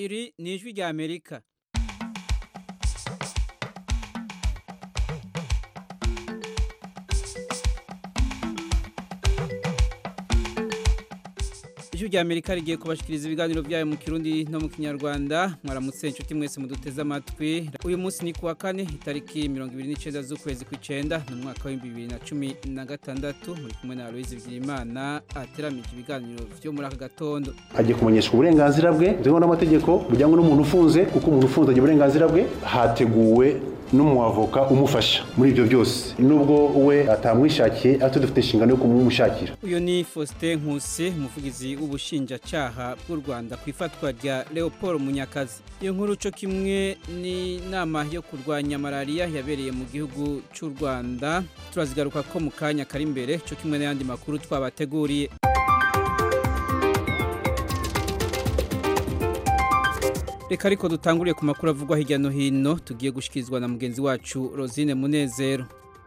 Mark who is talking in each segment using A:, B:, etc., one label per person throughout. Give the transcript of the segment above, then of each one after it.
A: iri ni ijwi rya amerika ijwi rya amerika rigiye kubashikiriza ibiganiro byayo mu kirundi no mu kinyarwanda mwaramutse inshuti mwese muduteze amatwi uyu munsi ni kuwa kane itariki mirongo ibiri n'icyenda z'ukwezi kw'icyenda ni umwaka w'ibihumbi bibiri na cumi na gatandatu muri kumwe na aloyizi byimana ateramije ibiganiro byo muri aka gatondo
B: agiye kumenyeshwa uburenganzira bwe bitewe n'amategeko bujyanye n'umuntu ufunze kuko umuntu ufunze agira uburenganzira bwe hateguwe n'umuavoka umufasha muri ibyo byose nubwo we atamwishakiye ariko dufite inshingano yo kumumushakira
A: uyu ni faustin nkusi umuvugizi w'ubushinjacyaha bw'u rwanda ku ifatwa rya leopold munyakazi iyo nkuru cyo kimwe n'inama yo kurwanya malariya yabereye mu gihugu cy'u rwanda turazigaruka ko mu kanya kari imbere cyo kimwe n'ayandi makuru twabateguriye reka ariko dutanguriye ku makuru avugwa hirya no hino tugiye gushyikirizwa na mugenzi wacu rosine munezero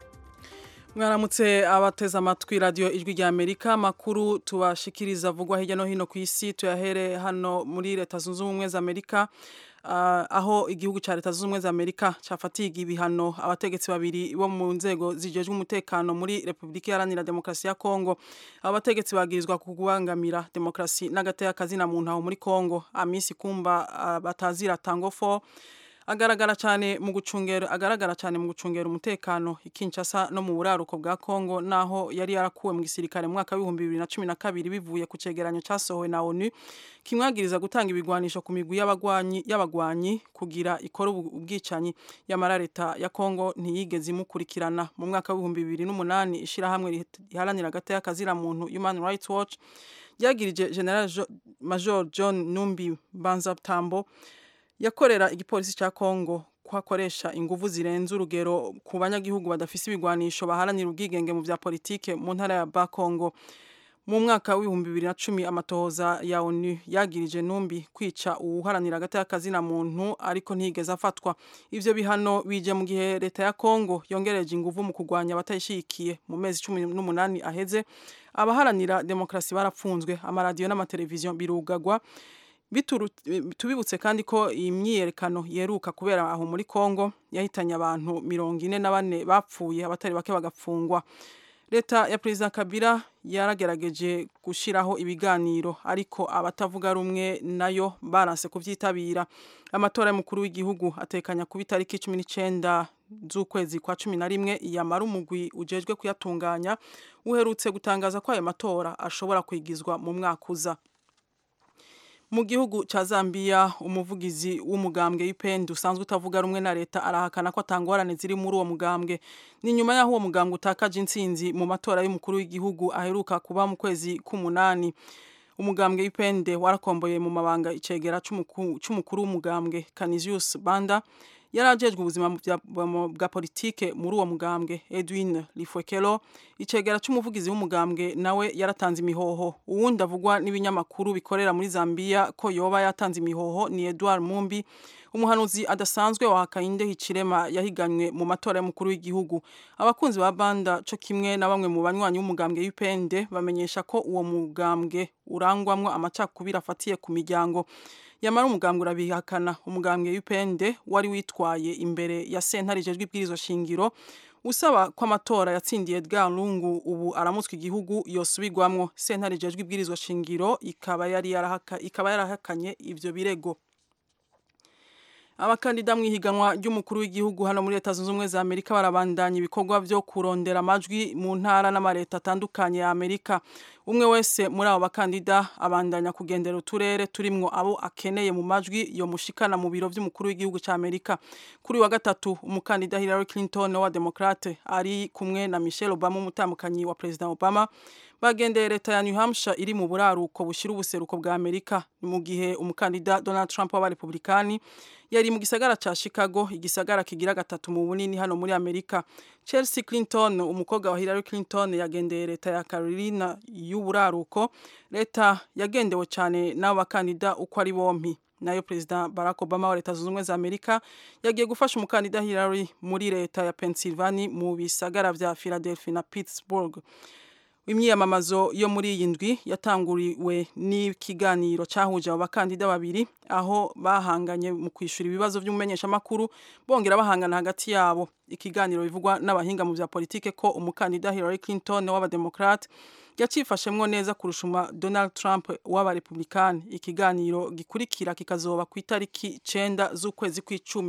C: mwaramutse abateze amatwi radiyo ijwi rya amerika amakuru tubashikiriza avugwa hirya no hino ku isi tuyahere hano muri leta zunze ubumwe za amerika aho igihugu cya leta zunze ubumwe za amerika cyafatiye ibihano abategetsi babiri bo mu nzego zijejwe umutekano muri repubulika iharanira demokarasi ya kongo abo bategetsi bagirizwa kubangamira demokarasi n'agateka na muntu aho muri kongo amisi kumba batazira tangofo agaragara cyane mu gucungera agaragara cyane mu gucungera umutekano ikinshasa no mu buraruko bwa Kongo naho yari yarakuwe mu gisirikare mu mwaka w'ibihumbi bibiri na cumi na kabiri bivuye ku cegeranyo cyasohowe na ONU kimwagiriza gutanga ibigwanisho ku migwi y'abagwanyi y'abagwanyi kugira ikora ubwicanyi yamara leta ya Kongo ntiyigeze imukurikirana mu mwaka w'ibihumbi bibiri n'umunani ishirahamwe riharanira agateka kazira muntu Human Rights Watch ryagirije General Major John Numbi Banzatambo yakorera igipolisi cya Kongo kwakoresha inguvu zirenze urugero ku banyagihugu badafise ibigwanisho baharanira ubwigenge mu vya politike mu ntara ya Bakongo mu mwaka w'ibihumbi bibiri na cumi amatohoza ya ONU yagirije numbi kwica uwuharanira agateka kazina muntu ariko ntigeze afatwa ivyo bihano bije mu gihe leta ya Kongo yongereje inguvu mu kurwanya abatayishikiye mu mezi cumi n'umunani aheze abaharanira demokrasi barapfunzwe amaradiyo n'amateleviziyo birugagwa tubibutse kandi ko iyi myiyerekano yeruka kubera aho muri Kongo yahitanye abantu mirongo ine na bane bapfuye abatari bake bagapfungwa leta ya perezida kabila yaragerageje gushyiraho ibiganiro ariko abatavuga rumwe nayo baranse kubyitabira amatora y'umukuru w'igihugu atekanya kuba itariki cumi n'icyenda z'ukwezi kwa cumi na rimwe yamara umugwi ujejwe kuyatunganya uherutse gutangaza ko ayo matora ashobora kwigizwa mu mwaka uza mu gihugu cya Zambia umuvugizi w'umugambwe y'ipende usanzwe utavuga rumwe na leta arahakana ko atangorane ziri muri uwo mugambwe ni nyuma y'aho uwo mugambwe utakaje intsinzi mu matora y'umukuru w'igihugu aheruka kuba mu kwezi k'umunani umugambwe y'ipende warakomboye mu mabanga icegera c'umukuru w'umugambwe Canisius Banda yari ajejwe ubuzima bwa politike muri uwo mugambwe Edwin Lifwekelo icegera c'umuvugizi w'umugambwe nawe yaratanze imihoho uwundi avugwa n'ibinyamakuru bikorera muri Zambia ko yoba yatanze imihoho ni Edward Mumbi umuhanuzi adasanzwe wa Hakainde Hichilema yahiganywe mu matora y'umukuru w'igihugu abakunzi ba banda co kimwe na bamwe mu banywanyi b'umugambwe y'ipende bamenyesha ko uwo mugambwe urangwamwo amacakubiri afatiye ku miryango yamara umugambwe urabihakana umugambwe y'upende wari witwaye imbere ya sentare ijejwe ibwirizwa shingiro usaba ko amatora yatsindiye Edgar Lungu ubu aramutswe igihugu yosubirwamwo sentare ijejwe ibwirizwa shingiro ikaba yari yarahaka ikaba yarahakanye ivyo birego abakandida mu ihiganwa ry'umukuru w'igihugu hano muri leta zunze ubumwe za amerika barabandanya ibikorwa byo kurondera amajwi mu ntara n'amareta atandukanye ya amerika umwe wese muri abo bakandida abandanya kugendera uturere turimwo abo akeneye mu majwi yo mushikana mu biro by'umukuru w'igihugu cya amerika kuri wa gatatu umukandida hillary clinton wa demokrate ari kumwe na michelle obama umutambukanyi wa perezida obama bagendeye leta ya New Hampshire iri mu buraruko bushira ubuseruko bwa Amerika mu gihe umukandida Donald Trump w'abarepublikani yari mu gisagara ca Chicago igisagara kigira gatatu mu bunini hano muri Amerika Chelsea Clinton umukobwa wa Hillary Clinton yagendeye leta ya Carolina y'uburaruko leta yagendewe cyane n'abo bakandida uko ari bompi nayo perezida Barack Obama wa leta zunze ubumwe za Amerika yagiye gufasha umukandida Hillary muri leta ya Pennsylvania mu bisagara vya Philadelphia na Pittsburgh imyiyamamazo yo muri iyi ndwi yatanguriwe n'ikiganiro cyahuje abo bakandida babiri aho bahanganye mu kwishyura ibibazo by'umumenyeshamakuru bongera bahangana hagati yabo ikiganiro bivugwa n'abahinga mu bya politike ko umukandida Hillary Clinton w'abademokrate yacifashemwo neza kurusha Donald Trump w'abarepublikani ikiganiro gikurikira kikazoba ku itariki 9 z'ukwezi kw'icumi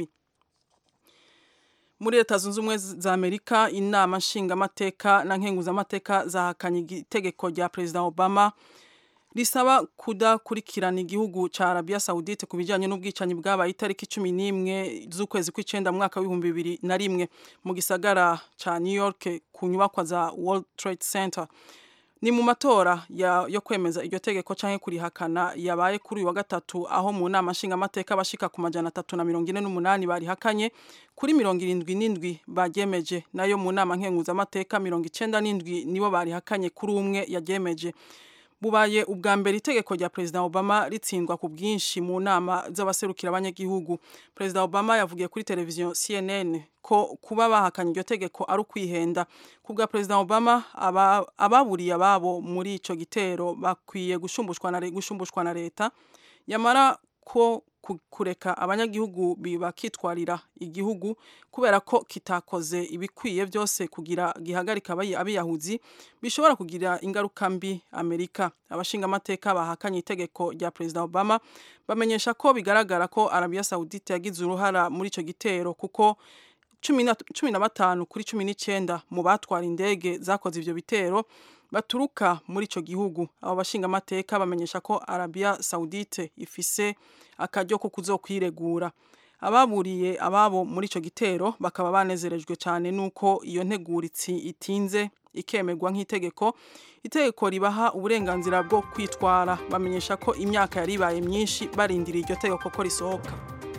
C: muri leta zunze ubumwe za amerika inama nshingamateka na nkenguzamateka zahakanye itegeko rya perezida obama risaba kudakurikirana igihugu cya arabiya sawudite ku bijyanye n'ubwicanyi bwabaye itariki cumi n'imwe z'ukwezi kw'icyenda mu mwaka w'ibihumbi bibiri na rimwe mu gisagara cya new york ku nyubakwa za world trade center ni mu matora yo kwemeza iryo tegeko cyangwa kurihakana yabaye kuri uyu wa gatatu aho mu nama nshingamateka abashika ku majana atatu na mirongo ine n'umunani barihakanye kuri mirongo irindwi n'indwi baryemeje nayo mu nama nkenguzamateka mirongo icenda n'indwi nibo barihakanye kuri umwe yaryemeje bubaye ubwa mbere itegeko rya perezida obama ritsindwa ku bwinshi mu nama z'abaserukira abanyagihugu perezida obama yavugiye kuri televiziyo cnn ko kuba bahakanye iryo tegeko ari ukwihenda ku bwa perezida obama ababuriye ababo muri icyo gitero bakwiye gushumbushwa na leta yamara ko kureka abanyagihugu bakitwarira igihugu kubera ko kitakoze ibikwiye byose kugira gihagarika abiyahuzi bishobora kugira ingaruka mbi amerika abashingamateka bahakanye itegeko rya perezida obama bamenyesha ko bigaragara ko arabiya sawudite yagize uruhara muri icyo gitero kuko cumi na batanu kuri cumi n'icyenda mu batwara indege zakoze ibyo bitero baturuka muri icyo gihugu abo bashingamateka bamenyesha ko arabiya sawudite ifise akaryo ko kuzokwiregura ababuriye ababo muri icyo gitero bakaba banezerejwe cyane n'uko iyo nteguritsi itinze ikemerwa nk'itegeko itegeko ribaha uburenganzira bwo kwitwara bamenyesha ko imyaka yari ibaye myinshi barindiriye iryo tegeko ko risohoka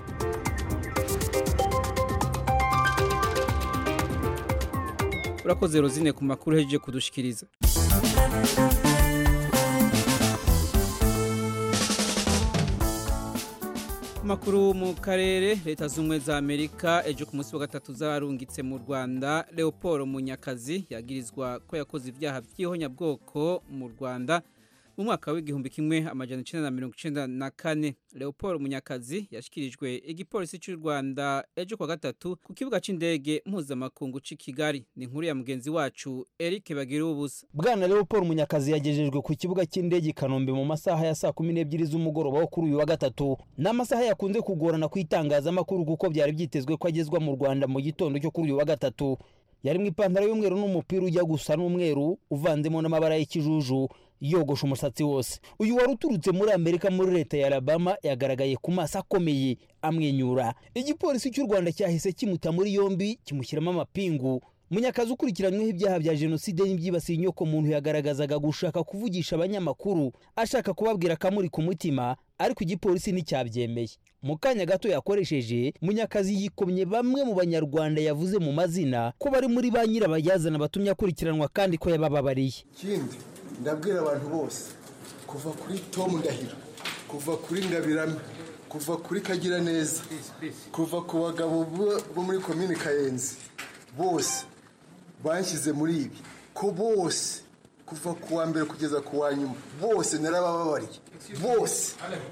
A: urakoze rozine ku makuru hejeje kudushikiriza makuru mu karere leta z'ubumwe za amerika ejo ku munsi wa gatatu zarungitse mu rwanda leopold munyakazi yagirizwa ko yakoze ibyaha by'ihonyabwoko mu rwanda mu mwaka w'igihumbi kimwe amajana icenda na mirongo icenda na kane leopold munyakazi yashyikirijwe igipolisi cy'u rwanda ejo kwa gatatu ku kibuga cy'indege mpuzamakungu cy'i kigali ni inkuru ya mugenzi wacu eric bagira ubusa
D: bwana leopold munyakazi yagejejwe ku kibuga cy'indege i kanombe mu masaha ya saa kumi n'ebyiri z'umugoroba wo kuri uyu wa gatatu ni amasaha yakunze kugorana ku itangazamakuru kuko byari byitezwe ko agezwa mu rwanda mu gitondo cyo kuri uyu wa gatatu yari mu ipantaro y'umweru n'umupira ujya gusa n'umweru uvanzemo n'amabara y'ikijuju yogosha umusatsi wose uyu wari uturutse muri amerika muri leta ya alabama yagaragaye ku maso akomeye amwenyura igipolisi cy'u rwanda cyahise kimuta muri yombi kimushyiramo amapingu munyakazi ukurikiranyweho ibyaha bya jenoside n'ibyibasiye inyoko muntu yagaragazaga gushaka kuvugisha abanyamakuru ashaka kubabwira akamuri ku mutima ariko igipolisi nticyabyemeye mu kanya gato yakoresheje munyakazi yikomye bamwe mu banyarwanda yavuze mu mazina ko bari muri ba nyirabayazana batumye akurikiranwa kandi ko yabababariye
E: ikindi ndabwira abantu bose kuva kuri tomu ndahiro kuva kuri ngabirame kuva kuri kagira neza kuva ku bagabo bo muri komini kayenzi bose banshyize muri ibi ko bose kuva ku wa mbere kugeza ku wa nyuma bose narabababariye bose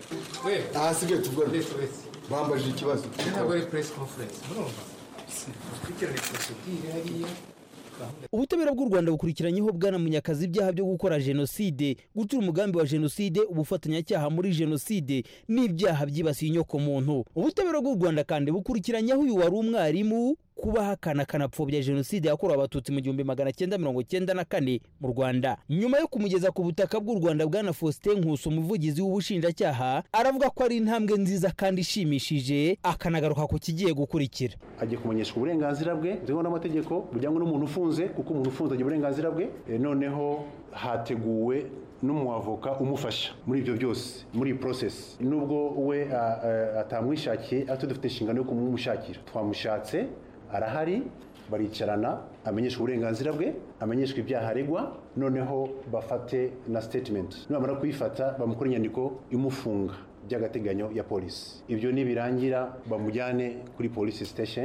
E: ahasigaye tuvugana bambajije ikibazo
F: ntabwo ari press conference murumva dukurikirane procedure hariya
D: ubutabera bw'u rwanda bukurikiranyeho bwana munyakazi ibyaha byo gukora jenoside gutura umugambi wa jenoside ubufatanyacyaha muri jenoside n'ibyaha byibasiye inyoko muntu ubutabera bw'u rwanda kandi bukurikiranyeho uyu wari umwarimu kuba ahakana akanapfobya jenoside yakorewe abatutsi mu gihumbi magana cyenda mirongo cyenda na kane mu rwanda nyuma yo kumugeza ku butaka bw'u rwanda bwana faustin nkuso umuvugizi w'ubushinjacyaha aravuga ko ari intambwe nziza kandi ishimishije akanagaruka ku kigiye gukurikira
B: agiye kumenyeshwa uburenganzira bwe buriho n'amategeko bujyanye n'umuntu ufunze kuko umuntu ufunze agira uburenganzira bwe E, noneho hateguwe n'umuavoka umufasha muri ibyo byose muri iyi process nubwo we a- a- atamwishakiye ariko dufite inshingano yo kumumushakira twamushatse arahari baricarana amenyeshwa uburenganzira bwe amenyeshwa ibyaha aregwa noneho bafate na statement nibamara kuyifata bamukora inyandiko imufunga by'agateganyo ya polisi ibyo nibirangira bamujyane kuri police station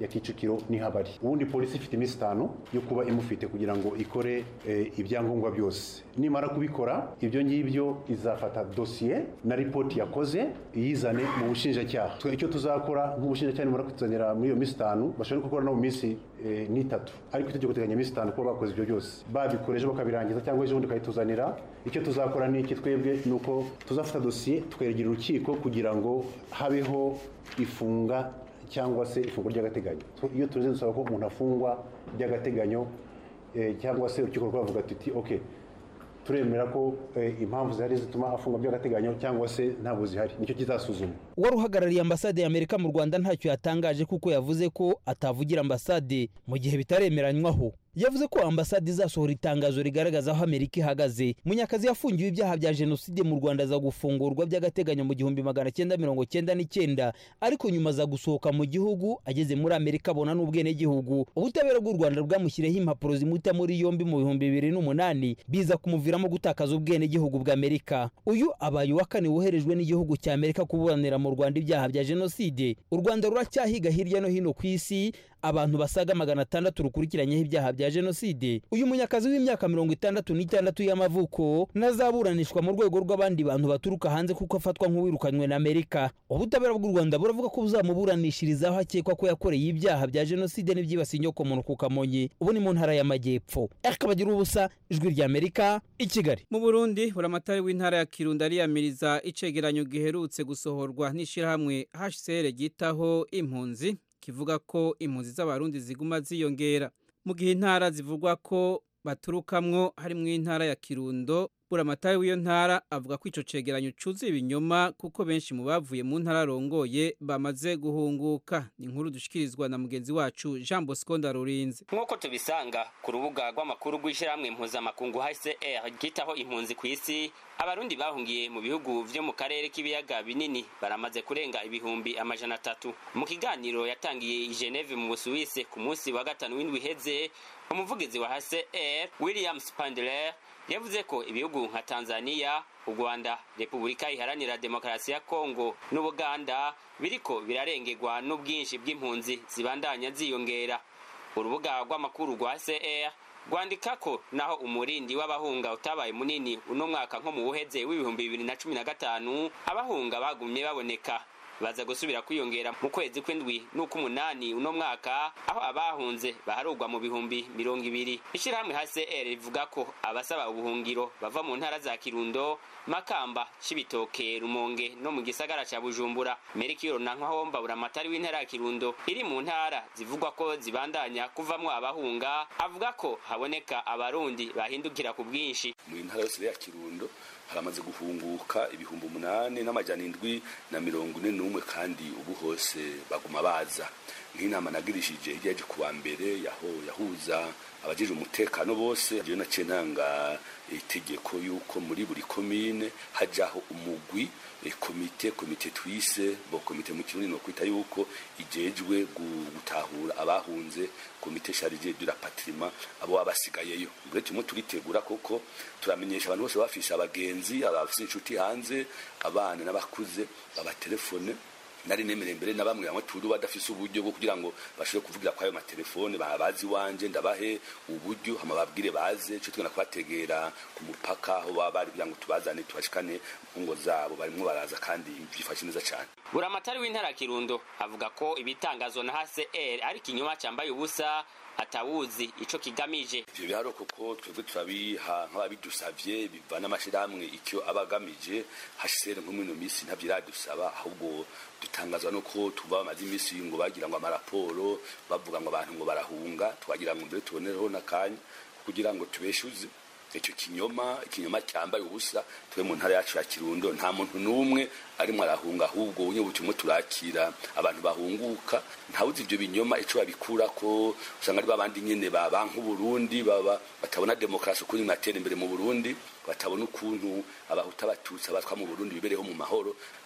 B: ya kicukiro nihabari ubundi polisi ifite iminsi itanu yo kuba imufite kugira ngo ikore eh, ibyangombwa byose nimara kubikora ibyo ngibyo izafata dosiye na ripoti yakoze iyizane mu bushinjacyaha Twe icyo tuzakora nk'ubushinjacyaha nimara kutuzanira muri iyo minsi itanu bashobora no gukora no mu minsi eh, n'itatu ariko itegeko teganya iminsi itanu kuba bakoze ibyo byose babikoreje bakabirangiza cyangwa ejo bundi bakayituzanira icyo tuzakora ni iki twebwe ni uko tuzafata dosiye tweregera urukiko kugira ngo habeho ifunga cyangwa se ifunguro ry'agateganyo So, iyo tuze dusaba ko umuntu afungwa by'agateganyo eh, cyangwa se urukiko rwavuga tuti ok turemera ko eh, impamvu zihari zituma afungwa by'agateganyo cyangwa se ntabwo zihari nicyo kizasuzuma
D: uwari uhagarariye ambasade y'amerika mu rwanda ntacyo yatangaje kuko yavuze ko atavugira ambasade mu gihe bitaremeranywaho yavuze ko ambasade izasohora itangazo rigaragaza aho amerika ihagaze munyakazi yafungiwe ibyaha bya jenoside mu rwanda aza gufungurwa by'agateganyo mu gihumbi magana cyenda mirongo cyenda n'icyenda ariko nyuma aza gusohoka mu gihugu ageze muri amerika abona n'ubwenegihugu ubutabera bw'u rwanda bwamushyiriyeho impapuro zimuta muri yombi mu bihumbi bibiri n'umunani biza kumuviramo gutakaza ubwenegihugu bw'amerika uyu abaye uwa kane woherejwe n'igihugu cya amerika kuburanira mu rwanda ibyaha bya jenoside u rwanda ruracyahiga hirya no hino ku isi abantu basaga magana atandatu rukurikiranyeho ibyaha bya jenoside uyu munyakazi w'imyaka mirongo itandatu n'itandatu y'amavuko nazaburanishwa mu rwego rw'abandi bantu baturuka hanze kuko afatwa nk'uwirukanywe na amerika ubutabera bw'u rwanda buravuga ko buzamuburanishiriza aho akekwa ko yakoreye ibyaha bya jenoside n'ibyibasiye inyokomuntu ku kamonyi ubu ni mu ntara y'amajyepfo akabagira ubusa ijwi rya amerika i kigali
A: mu burundi buramatari w'intara ya kirundo ariyamiriza icegeranyo giherutse gusohorwa n'ishyirahamwe hcr ryitaho impunzi kivuga ko impunzi z'abarundi ziguma ziyongera mu gihe intara zivugwa ko baturukamwo harimo intara ya kirundo buramatari w'iyo ntara avuga ko ico cegeranyo cuzuye ibinyoma kuko benshi mu bavuye mu ntara arongoye bamaze guhunguka ni inkuru dushikirizwa na mugenzi wacu jean bosco ndarurinze
G: nk'uko tubisanga ku rubuga rw'amakuru rw'ishyirahamwe mpuzamakungu hcr ryitaho impunzi ku isi abarundi bahungiye mu bihugu vyo mu karere k'ibiyaga binini baramaze kurenga ibihumbi amajana atatu mu kiganiro yatangiye i geneve mu busuwise ku munsi wa gatanu w'indwi iheze umuvugizi wa hcr william spandler yavuze ko ibihugu nka tanzania u rwanda repubulika iharanira demokarasi ya kongo n'ubuganda biriko birarengerwa n'ubwinshi bw'impunzi zibandanya ziyongera urubuga rw'amakuru rwa cr rwandika ko naho umurindi w'abahunga utabaye munini uno mwaka nko mu buheze w'ibihumbi bibiri na cumi na gatanu abahunga bagumye baboneka baza gusubira kwiyongera mu kwezi kw'indwi n'uk'umunani uno mwaka aho abahunze baharugwa mu bihumbi mirongo ibiri ishyirahamwe hcr rivuga ko abasaba ubuhungiro bava mu ntara za kirundo makamba cibitoke rumonge no mu gisagara ca bujumbura merikiro na nkwahomba buramatari w'intara ya kirundo iri mu ntara zivugwa ko zibandanya kuvamwo abahunga avuga ko haboneka abarundi bahindukira ku bwinshi
H: mu ntara yose ya kirundo haramaze guhunguka ibihumbi umunani n'amajana indwi na mirongo ine n'umwe kandi ubu hose baguma baza nk'inama nagirishije hirya yaje kuwa mbere yaho yahuza abajeje umutekano bose je naciye ntanga itegeko yuko muri buri komine hajaho umugwi komite komite twise bo komite mu kirundi no kwita yuko ijejwe gutahura abahunze komite charge de la patrimoine abo abasigayeyo mbere tumwe turitegura koko turamenyesha abantu bose bafisha abagenzi abafise inshuti hanze abana n'abakuze babatelefone nari nemereye mbere na bamwe bamwe turi badafise uburyo bwo kugira ngo bashobore kuvugira kwayo matelefone babazi wanje ndabahe uburyo hama babwire baze cyo tugenda kubategera ku mupaka aho baba bari kugira ngo tubazane tubashikane mu ngo zabo barimwo baraza kandi byifashe neza cyane
G: buramatari w'intara ya kirundo avuga ko ibitangazwa na hcr ari ikinyoma cyambaye ubusa atawuzi ico kigamije
H: ivyo biharo koko twebwe turabiha nk'ababidusavye biva n'amashirahamwe icyo aba agamije hcr nko muri ino minsi ntavyo iradusaba ahubwo dutangazwa nuko tuva bamaze iminsi ngo bagira ngo amaraporo bavuga ngo abantu ngo barahunga twagira ngo mbere tubonereho n'akanya kugira ngo tubeshuze icyo kinyoma ikinyoma cyambaye ubusa tube mu ntara yacu ya kirundo nta muntu n'umwe arimo arahunga ahubwo unye butumwe turakira abantu bahunguka ntawuzi ibyo binyoma ico babikura ko usanga ari babandi nyene baba nk'uburundi baba batabona demokarasi ukuntu inatera imbere mu burundi batabona ukuntu abahuta abatutsi abatwa mu burundi bibereho mu mahoro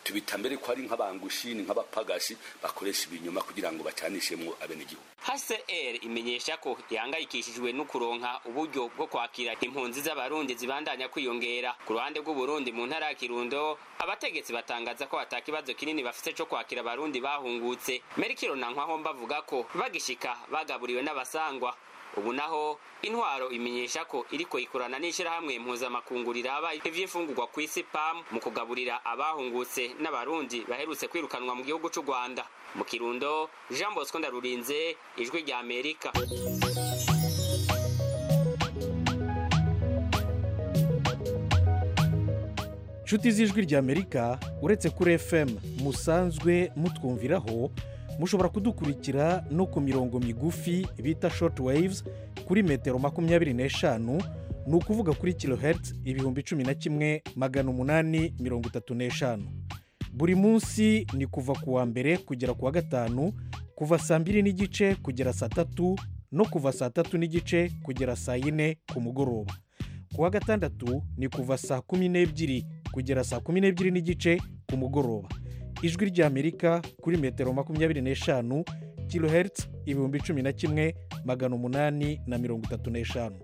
H: tubita mbere ko ari nk'abangushi ni nk'abapagashi bakoresha ibinyoma kugira ngo bacanishemwo abenegihugu
G: hcr imenyesha ko ihangayikishijwe no kuronka uburyo bwo kwakira impunzi z'abarundi zibandanya kwiyongera ku ruhande rw'uburundi mu ntara ya kirundo abategetsi batangaza ko ata kibazo kinini bafite co kwakira abarundi bahungutse merikiro na nkwaho bavuga ko bagishika bagaburiwe n'abasangwa ubu naho intwaro imenyesha ko iriko ikorana n'ishirahamwe mpuzamakungu riraba ivy'imfungurwa ku isi pam mu kugaburira abahungutse n'abarundi baherutse kwirukanwa mu gihugu c'u rwanda mu kirundo jean bosco ndarurinze ijwi rya amerika
I: nshuti z'ijwi rya amerika uretse kuri fm musanzwe mutwumviraho mushobora kudukurikira no ku mirongo migufi bita short waves kuri metero makumyabiri n'eshanu ni ukuvuga kuri kilohertz ibihumbi cumi na kimwe magana umunani mirongo itatu n'eshanu buri munsi ni kuva ku wa mbere kugera ku wa gatanu kuva saa mbiri n'igice kugera saa tatu no kuva saa tatu n'igice kugera saa yine ku mugoroba ku wa gatandatu ni kuva saa kumi n'ebyiri kugera saa kumi n'ebyiri n'igice ku mugoroba ijwi ry'amerika kuri metero makumyabiri n'eshanu kilohertz ibihumbi cumi na kimwe magana umunani na mirongo itatu n'eshanu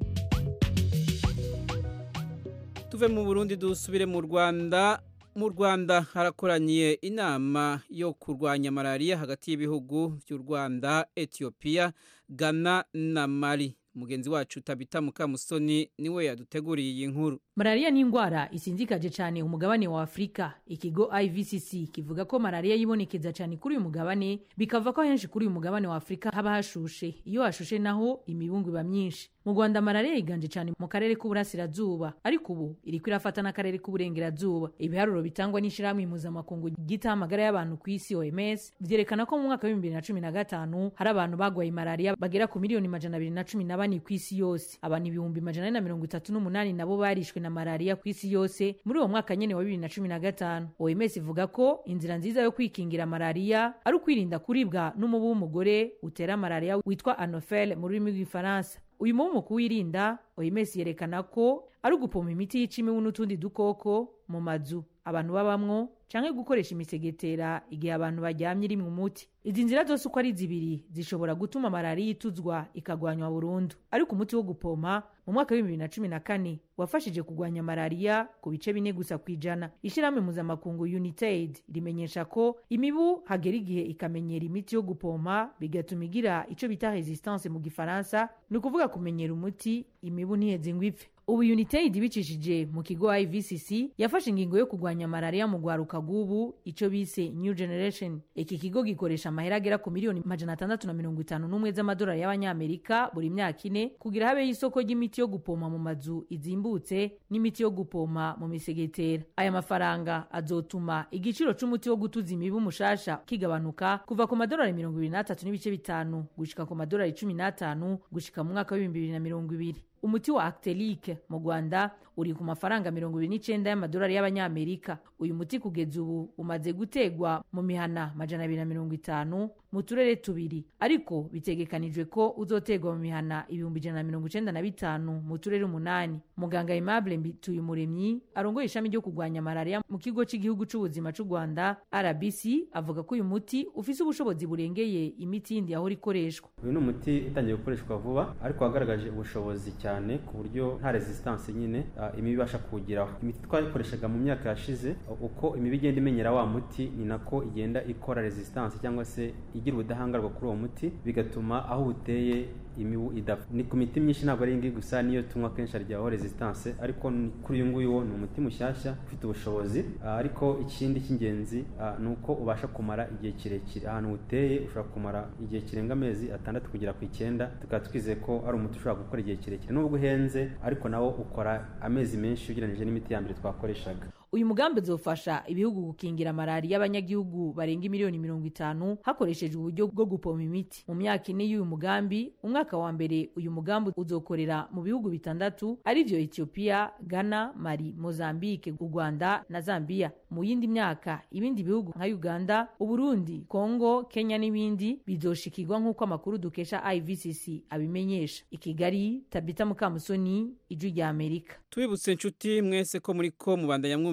A: tuve mu burundi dusubire mu rwanda mu rwanda harakoraniye inama yo kurwanya malariya hagati y'ibihugu by'u rwanda etiyopiya ghana na mali mugenzi wacu tabita mukamusoni niwe yaduteguriye iyi nkuru
J: malariya ni indwara isinzikaje cyane umugabane wa afurika ikigo ivcc kivuga ko malariya yibonekeza cyane kuri uyu mugabane bikava ko henshi kuri uyu mugabane wa afurika haba hashushe iyo hashushe naho imibungu iba myinshi mu rwanda malariya yiganje cyane mu karere k'uburasirazuba ariko ubu iri kwirafata n'akarere k'uburengerazuba ibiharuro bitangwa n'ishyirahamwe mpuzamakungu ryitaho amagara y'abantu ku isi oms byerekana ko mu mwaka w'ibihumbi bibiri na cumi na gatanu hari abantu bagwaye malariya bagera ku miliyoni majana abiri na cumi na bane ku isi yose abantu ibihumbi majana ane na mirongo itatu n'umunani nabo barishwe na malariya ku isi yose muri uwo mwaka nyene wa bibiri na cumi na gatanu oms ivuga ko inzira nziza yo kwikingira malariya ari ukwirinda kuribwa n'umubu w'umugore utera malariya witwa anofel mu rurimi rw'ifaransa uyu mubu mu kuwirinda oms yerekana ko ari ugupoma imiti yica imibu n'utundi dukoko mu mazu abantu babamwo canke gukoresha imisegetera igihe abantu baryamye iri mu muti izi nzira zose uko ari zibiri zishobora gutuma malariya ituzwa ikagwanywa burundu ariko umuti wo gupoma mu mwaka w'ibihumbi bibiri na cumi na kane wafashije kugwanya malariya ku bice bine gusa ku ijana ishyirahamwe mpuzamakungu united rimenyesha ko imibu hagera igihe ikamenyera imiti yo gupompa bigatuma igira ico bita resistance mu gifaransa ni ukuvuga kumenyera umuti imibu ntiheze ngo ipfe ubu united bicishije mu kigo ivcc yafashe ingingo yo kurwanya malariya mu rwaruka rw'ubu icyo bise new generation iki kigo gikoresha amahera agera ku miliyoni majana atandatu na mirongo itanu n'umwe z'amadolari y'abanyamerika buri myaka ine kugira habeho isoko ry'imiti yo gupoma mu mazu izimbutse n'imiti yo gupoma mu misegetera aya mafaranga azotuma igiciro c'umuti wo gutuza imibu mushasha kigabanuka kuva ku madolari mirongo ibiri n'atatu n'ibice bitanu gushika ku madolari cumi n'atanu gushika mu mwaka w'ibihumbi bibiri na mirongo ibiri umuti wa actelike mu rwanda uri ku mafaranga mirongo ibiri n'icenda y'amadolari y'abanyamerika uyu muti kugeza ubu umaze gutegwa mu mihana majana abiri na mirongo itanu mu turere tubiri ariko bitegekanijwe ko uzotegwa mu mihana ibihumbi ijana na mirongo icenda na bitanu mu turere umunani muganga aimable mbituyumuremyi arongoye ishami ryo kurwanya malariya mu kigo cy'igihugu c'ubuzima c'u rwanda rbc avuga ko uyu muti ufise ubushobozi burengeye imiti yindi yahora ikoreshwa
K: uyu ni umuti utangiye gukoreshwa vuba ariko wagaragaje ubushobozi cyane ku buryo nta resistance nyine uh, imibi ibasha kuwugiraho imiti twayikoreshaga mu myaka yashize uko imibi igenda imenyera wa muti ni nako igenda ikora resistance cyangwa se igira ubudahangarwa kuri uwo muti bigatuma aho uteye imibu idapfa ni ku miti myinshi ntabwo ari ngiyi gusa niyo tunywa kenshi haryaho resistance ariko kuri uyu nguyu wo ni umuti mushyashya ufite ubushobozi uh, ariko ikindi cy'ingenzi uh, ni uko ubasha kumara igihe kirekire ahantu uteye ushobora kumara igihe kirenga amezi atandatu kugera ku icyenda tukaba twizeye ko ari umuti ushobora gukora igihe kirekire nubwo uhenze ariko nawo ukora amezi menshi ugereranyije n'imiti ya mbere twakoreshaga
J: uyu mugambi uzofasha ibihugu gukingira malariya y'abanyagihugu barenga miliyoni mirongo itanu hakoreshejwe uburyo bwo gupoma imiti mu myaka ine y'uyu mugambi umwaka wa mbere uyu mugambi uzokorera mu bihugu bitandatu arivyo ethiopia ghana mali mozambique u rwanda na zambia mu yindi myaka ibindi bihugu nka uganda uburundi kongo kenya n'ibindi bizoshikirwa nk'uko amakuru dukesha ivcc abimenyesha i kigali tabita mukamusoni ijwi rya amerika
A: tubibutse inshuti mwese ko muri ko mubandanya mwumva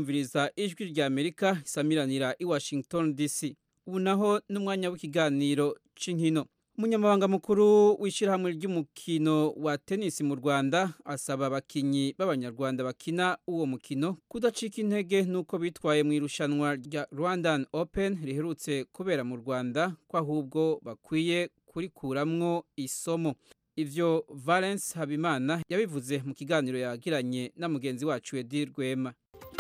A: kumviriza ijwi rya amerika isamiranira i washington dc ubu naho n'umwanya w'ikiganiro cy'inkino umunyamabanga mukuru w'ishyirahamwe ry'umukino wa tenisi mu rwanda asaba abakinnyi b'abanyarwanda bakina uwo mukino kudacika intege n'uko bitwaye mu irushanwa rya rwandan open riherutse kubera mu rwanda ko ahubwo bakwiye kurikuramwo isomo ivyo valence habimana yabivuze mu kiganiro yagiranye na mugenzi wacu edi rwema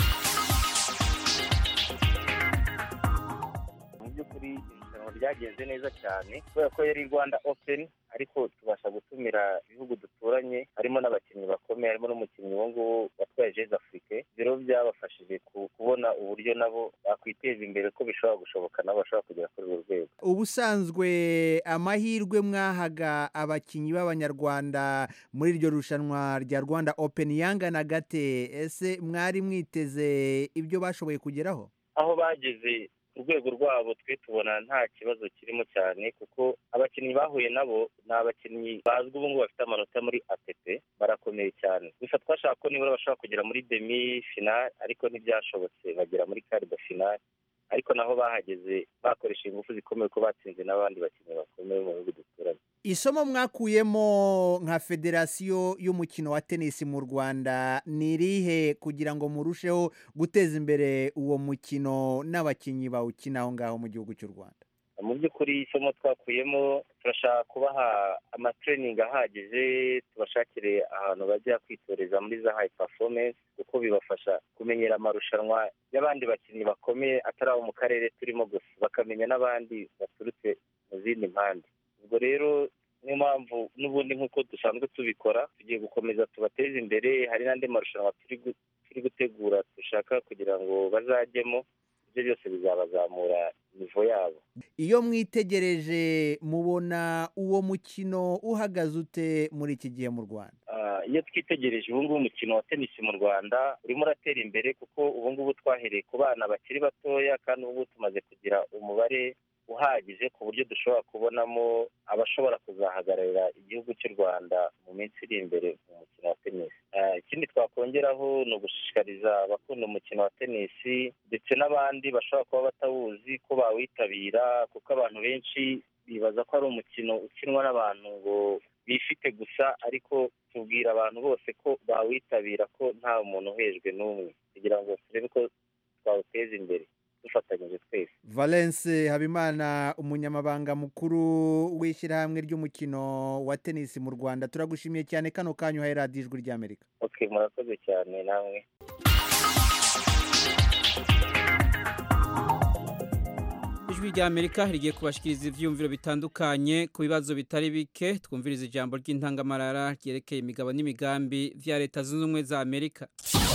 L: mu by'ukuri irushanwa ryagenze neza cyane kubera ko yari rwanda open ariko tubasha gutumira ibihugu duturanye harimo n'abakinnyi bakomeye harimo n'umukinnyi uwo nguwo watwaye jeze afurike rero byabafashije kubona uburyo nabo bakwiteza imbere ko bishobora gushoboka nabo bashobora kugera kuri urwo rwego
M: ubusanzwe amahirwe mwahaga abakinnyi b'abanyarwanda muri iryo rushanwa rya rwanda open yangana gate ese mwari mwiteze ibyo bashoboye kugeraho
L: aho bageze urwego rwabo twe tubona nta kibazo kirimo cyane kuko abakinnyi bahuye nabo ni abakinnyi bazwi ubu ngubu bafite amanota muri atp barakomeye cyane gusa twashaka ko nibura bashobora kugera muri demi finale ariko ntibyashobotse bagera muri karido finale ariko naho bahageze bakoresheje ingufu zikomeye ko batsinze n'abandi bakinnyi bakomeye mu bihugu duturanye
M: isomo mwakuyemo nka federasiyo y'umukino wa tenisi mu rwanda ni irihe kugira ngo murusheho guteza imbere uwo mukino n'abakinnyi bawukina aho ngaho mu gihugu cy'u rwanda
L: mu by'ukuri isomo twakuyemo turashaka kubaha amatreningi ahagije tubashakire ahantu bajya kwitoreza muri za hayi performance kuko bibafasha kumenyera amarushanwa y'abandi bakinnyi bakomeye atari abo mu karere turimo gusa bakamenya n'abandi baturutse mu zindi mpande ubwo rero niyo mpamvu n'ubundi nk'uko dusanzwe tubikora tugiye gukomeza tubateze imbere hari n'andi marushanwa turi gutegura dushaka kugira ngo bazajyemo ibyo byose bizabazamura nivo yabo
M: iyo mwitegereje mubona uwo mukino uhagaze ute muri iki gihe mu rwanda
L: iyo twitegereje ubu ngubu umukino wa tenisi mu rwanda urimo uratera imbere kuko ubu ngubu twahereye ku bana bakiri batoya kandi ubu ngubu tumaze kugira umubare uhagije ku buryo dushobora kubonamo abashobora kuzahagararira igihugu cy'u rwanda mu minsi iri imbere mu mukino wa tenisi ikindi twakongeraho ni ugushishikariza abakunda umukino wa tenisi ndetse n'abandi bashobora kuba batawuzi ko bawitabira kuko abantu benshi bibaza ko ari umukino ukinwa n'abantu ngo bifite gusa ariko tubwira abantu bose ko bawitabira ko nta muntu uhejwe n'umwe kugira ngo turebe ko twawuteza imbere dufatanyije twese
M: valence habimana umunyamabanga mukuru w'ishyirahamwe ry'umukino wa tenisi mu rwanda turagushimiye cyane kano kanyu uhaye radiyo ijwi ry'amerika
L: ok murakoze cyane namwe
A: ijwi rya amerika rigiye kubashikiriza ivyumviro bitandukanye ku bibazo bitari bike twumviriza ijambo ry'intangamarara ryerekeye imigabo n'imigambi vya leta zunze ubumwe za amerika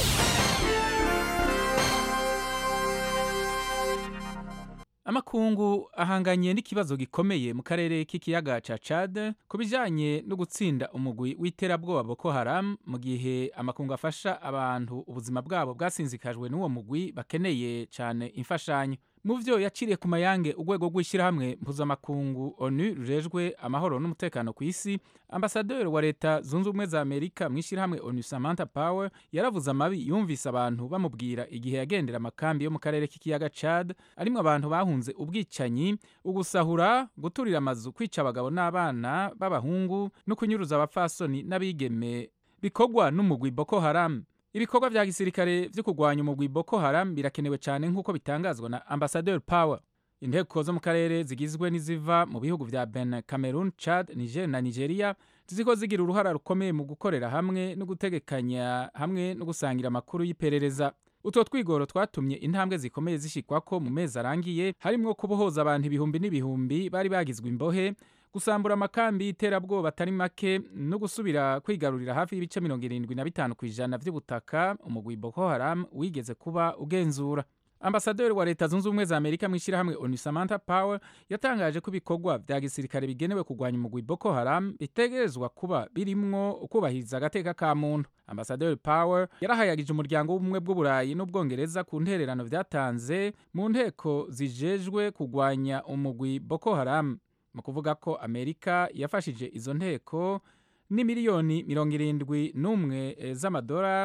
N: amakungu ahanganye n'ikibazo gikomeye mu karere k'ikiyaga ca Chad ku bijanye no gutsinda umugwi w'iterabwoba Boko Haram mu gihe amakungu afasha abantu ubuzima bwabo bwasinzikajwe n'uwo mugwi bakeneye cyane imfashanyo mu vyo yaciriye ku mayange urwego rw'ishyirahamwe mpuzamakungu onu rurejwe amahoro n'umutekano ku isi ambasaderi wa leta zunze ubumwe za amerika mu ishyirahamwe onu samantha power yaravuze amabi yumvise abantu bamubwira igihe yagendera amakambi yo mu karere k'ikiyaga chad arimwo abantu bahunze ubwicanyi ugusahura guturira amazu kwica abagabo n'abana b'abahungu no kunyuruza abapfasoni n'abigeme bikorwa n'umugwi boko haram ibikorwa vya gisirikare vyo kurwanya umugwi Boko Haram birakenewe cyane nk'uko bitangazwa na Ambassador Power inteko zo mu karere zigizwe n'iziva mu bihugu vya Benin, Cameroon, Chad, Niger na Nigeria ziziko zigira uruhara rukomeye mu gukorera hamwe no gutegekanya hamwe no gusangira amakuru y'iperereza utwo twigoro twatumye intambwe zikomeye zishikwako mu mezi arangiye harimwo kubohoza abantu ibihumbi n'ibihumbi bari bagizwe imbohe gusambura amakambi y'iterabwoba atari make no gusubira kwigarurira hafi y'ibice mirongo irindwi na bitanu ku ijana by'ubutaka umugwi Boko Haram wigeze kuba ugenzura ambasaderi wa leta zunze ubumwe za amerika mu ishyirahamwe onu samantha power yatangaje ko ibikorwa vya gisirikare bigenewe kurwanya umugwi boko haram bitegerezwa kuba birimwo ukubahiriza agateka ka muntu ambasaderi power yarahayagije umuryango w'ubumwe bw'uburayi n'ubwongereza ku ntererano vyatanze mu nteko zijejwe kurwanya umugwi boko haram mu kuvuga ko amerika yafashije izo nteko ni miliyoni mirongo irindwi n'umwe z'amadora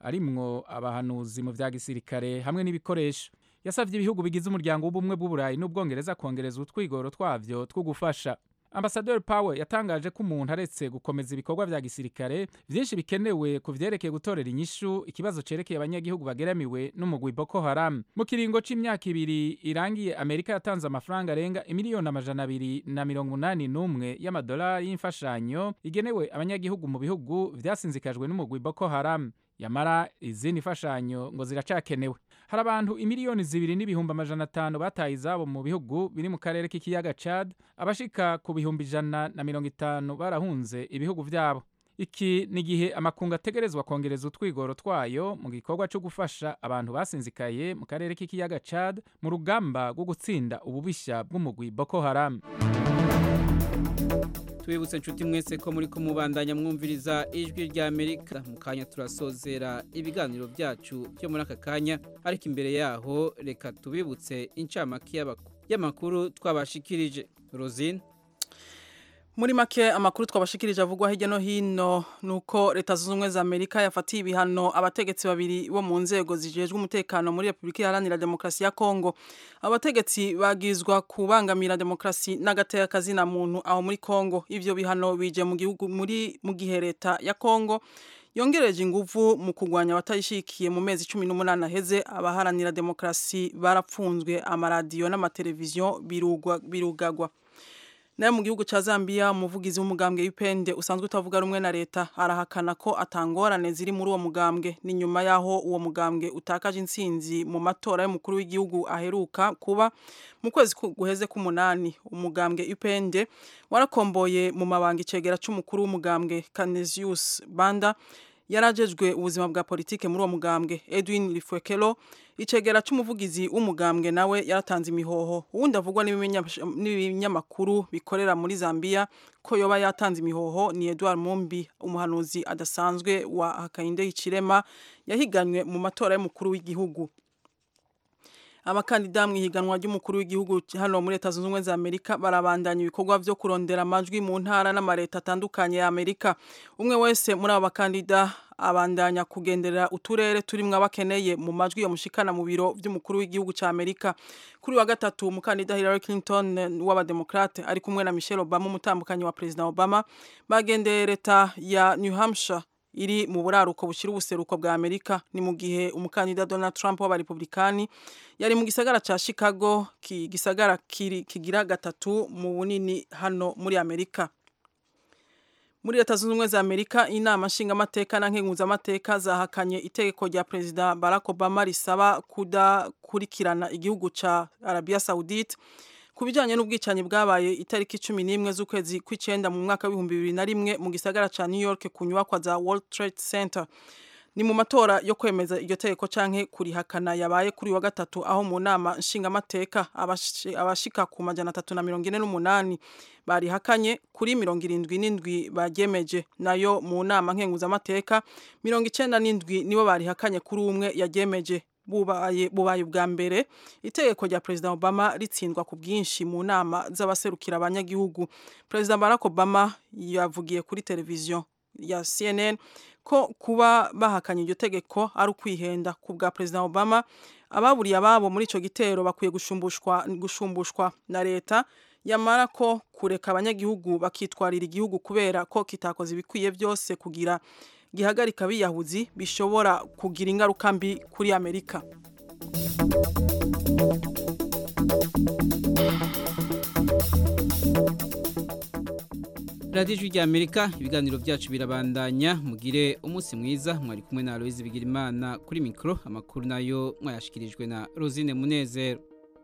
N: arimwo abahanuzi mu vya gisirikare hamwe n'ibikoresho yasavye ibihugu bigize umuryango w'ubumwe bw'uburayi n'ubwongereza kongereza utwigoro twavyo two gufasha ambasaderi Power yatangaje ko umuntu aretse gukomeza ibikorwa vya gisirikare vyinshi bikenewe ku vyerekeye gutorera inyishu ikibazo cerekeye abanyagihugu bageramiwe n'umugwi Boko Haram mu kiringo c'imyaka ibiri irangiye Amerika yatanze amafaranga arenga imiliyoni amajana abiri na mirongo umunani n'umwe y'amadolari y'imfashanyo igenewe abanyagihugu mu bihugu vyasinzikajwe n'umugwi Boko Haram yamara izindi mfashanyo ngo ziracakenewe hari abantu imiliyoni zibiri n'ibihumbi amajana atanu bataye izabo mu bihugu biri mu karere k'ikiyaga Chad abashika ku bihumbi ijana na mirongo itanu barahunze ibihugu vyabo iki ni igihe amakungu ategerezwa kongereza utwigoro twayo mu gikorwa cyo gufasha abantu basinzikaye mu karere k'ikiyaga Chad mu rugamba rwo gutsinda ububisha bw'umugwi Boko Haram
A: tubibutse inshuti mwese ko muri kumubandanya mwumviriza ijwi rya amerika mu kanya turasozera ibiganiro byacu byo muri aka kanya ariko imbere yaho reka tubibutse incamake y'amakuru twabashikirije rosine
C: muri make amakuru twabashikirije avugwa hirya no hino nuko leta zunze ubumwe za amerika yafatiye ibihano abategetsi babiri bo mu nzego zijejwe umutekano muri repubulika iharanira demokarasi ya kongo abategetsi bagizwa kubangamira demokarasi n'agateka na muntu aho muri kongo ivyo bihano bije mu gihugu muri mu gihe leta ya kongo yongereje inguvu mu kurwanya abatayishikiye mu mezi cumi n'umunani aheze abaharanira demokarasi barapfunzwe amaradiyo n'amateleviziyo birugagwa nayo mu gihugu ca Zambia umuvugizi w'umugambwe w'ipende usanzwe utavuga rumwe na leta arahakana ko atangorane ziri muri uwo mugambwe ni nyuma yaho uwo mugambwe utakaje intsinzi mu matora y'umukuru w'igihugu aheruka kuba mu kwezi guheze k'umunani umugambwe ipende warakomboye mu mabanga icegera c'umukuru w'umugambwe Canesius Banda yarajejwe ubuzima bwa politike muri uwo mugambwe Edwin Lifwekelo icegera c'umuvugizi w'umugambwe nawe yaratanze imihoho uwundi avugwa n'ibinyamakuru bikorera muri Zambia ko yoba yatanze imihoho ni Edward Mumbi umuhanuzi adasanzwe wa Hakainde Hichilema yahiganywe mu matora y'umukuru w'igihugu abakandida mu ihiganwa ry'umukuru w'igihugu hano muri leta zunze ubumwe za amerika barabandanya ibikorwa vyo kurondera amajwi mu ntara n'amareta atandukanye ya amerika umwe wese muri abo bakandida abandanya kugendera uturere turimwo abakeneye mu majwi yamushikana mu biro vy'umukuru w'igihugu ca amerika kuri wa gatatu umukandida hillary clinton w'abademokrate ari kumwe na michelle obama umutambukanyi wa perezida obama bagendeye leta ya new hampshire iri mu buraruko bushira ubuseruko bwa Amerika ni mu gihe umukandida Donald Trump w'abarepublikani yari mu gisagara ca Chicago ki gisagara kiri kigira gatatu mu bunini hano muri Amerika muri leta zunze ubumwe za Amerika inama nshingamateka na nkenguzamateka zahakanye itegeko rya perezida Barack Obama risaba kudakurikirana igihugu ca Arabia Saudite ku bijyanye n'ubwicanyi bwabaye itariki cumi n'imwe z'ukwezi kw'icyenda mu mwaka w'ibihumbi bibiri na rimwe mu gisagara cya new york ku nyubakwa za world trade center ni mu matora yo kwemeza iryo tegeko canke kurihakana yabaye kuri wa gatatu aho mu nama nshingamateka abashika ku majana atatu na mirongo ine n'umunani barihakanye kuri mirongo irindwi n'indwi baryemeje nayo mu nama nkenguzamateka mirongo icenda n'indwi nibo barihakanye kuri umwe yaryemeje bubaye bubaye ubwa mbere itegeko rya perezida Obama ritsindwa ku bwinshi mu nama z'abaserukira abanyagihugu perezida Barack Obama yavugiye kuri televiziyo ya CNN ko kuba bahakanye iryo tegeko ari ukwihenda ku bwa perezida Obama ababuriye ababo muri ico gitero bakwiye gushumbushwa gushumbushwa na leta yamara ko kureka abanyagihugu bakitwarira igihugu kubera ko kitakoze ibikwiye byose kugira gihagarika biyahuzi bishobora kugira ingaruka mbi kuri Amerika
A: radiyo ijwi rya amerika ibiganiro byacu birabandanya mugire umunsi mwiza mwari kumwe na aloyizi bigirimana kuri mikoro amakuru nayo mwayashyikirijwe na rosine munezero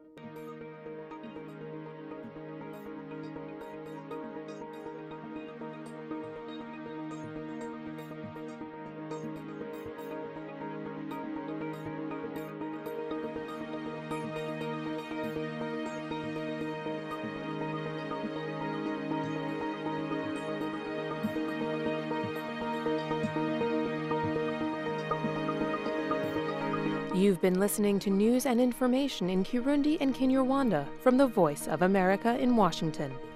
O: You've been listening to news and information in Kirundi and Kinyarwanda from the Voice of America in Washington.